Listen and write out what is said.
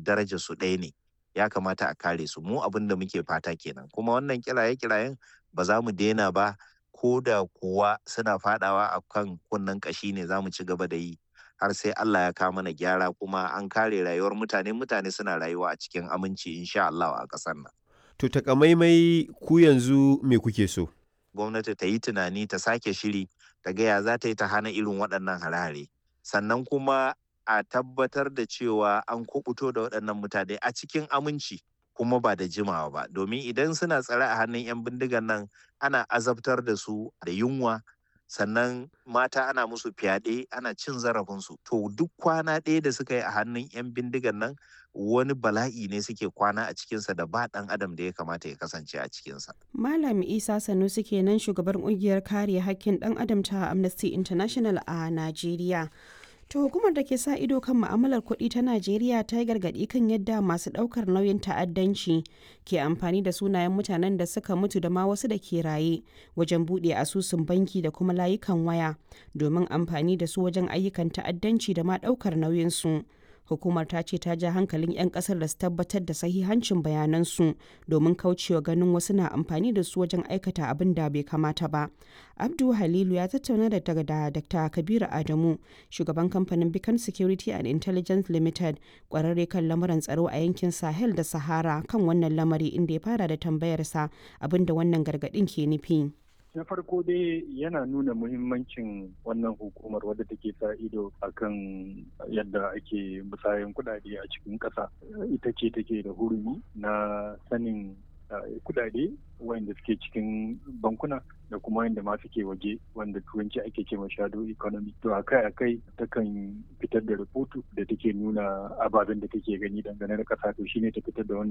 daraja su ɗaya ne ya kamata a kare su mu abin da muke fata kenan kuma wannan kiraye kirayen ba za mu daina ba ko da kuwa suna fadawa a kan kunnen kashi ne za mu ci gaba da yi har sai Allah ya kawo mana gyara kuma an kare rayuwar mutane mutane suna rayuwa a cikin aminci insha Allah a ƙasar nan. To takamaimai ku yanzu me kuke so? Gwamnati ta yi tunani ta sake shiri ta gaya za ta yi ta hana irin waɗannan harare sannan kuma a tabbatar da cewa an kubuto da waɗannan mutane a cikin aminci kuma ba da jimawa ba domin idan suna tsare a hannun 'yan bindigan nan ana azabtar da su da yunwa sannan mata ana musu fyaɗe ana cin zarafinsu to duk kwana ɗaya da suka yi a hannun 'yan bindigan nan wani bala'i ne suke kwana a cikinsa da ba ɗan adam da ya kamata ya kasance a cikinsa. Malam Isa Sanusi kenan shugaban ƙungiyar kare hakkin ɗan adam ta Amnesty International a Najeriya. To hukumar da ke sa ido kan ma'amalar kuɗi ta Najeriya ta yi gargaɗi kan yadda masu ɗaukar nauyin ta'addanci ke amfani da sunayen mutanen da suka mutu da ma wasu da ke raye wajen buɗe asusun banki da kuma layukan waya domin amfani da su wajen ayyukan ta'addanci da ma ɗaukar nauyinsu. Hukumar ta ce ta ja hankalin 'yan kasar da su tabbatar da sahihancin bayanansu domin kaucewa ganin wasu na amfani da su wajen aikata abin da bai kamata ba. Abdu Halilu ya tattauna da da Dr. Kabiru Adamu, shugaban kamfanin Beacon Security and Intelligence Limited, kwararre kan lamuran tsaro a yankin Sahel da Sahara kan wannan lamari inda ya fara da tambayarsa abin da wannan gargaɗin ke nufi. na farko dai yana nuna muhimmancin wannan hukumar wadda take sa ido akan yadda ake musayan kudade a cikin ƙasa ita ce take da hurumi na sanin kudade wanda suke cikin bankuna da kuma wanda ma suke waje wanda turanci ake ce ma shadow economy to akai akai takan fitar da rahoto da take nuna ababen da take gani dangane da kasa to shine ta fitar da wannan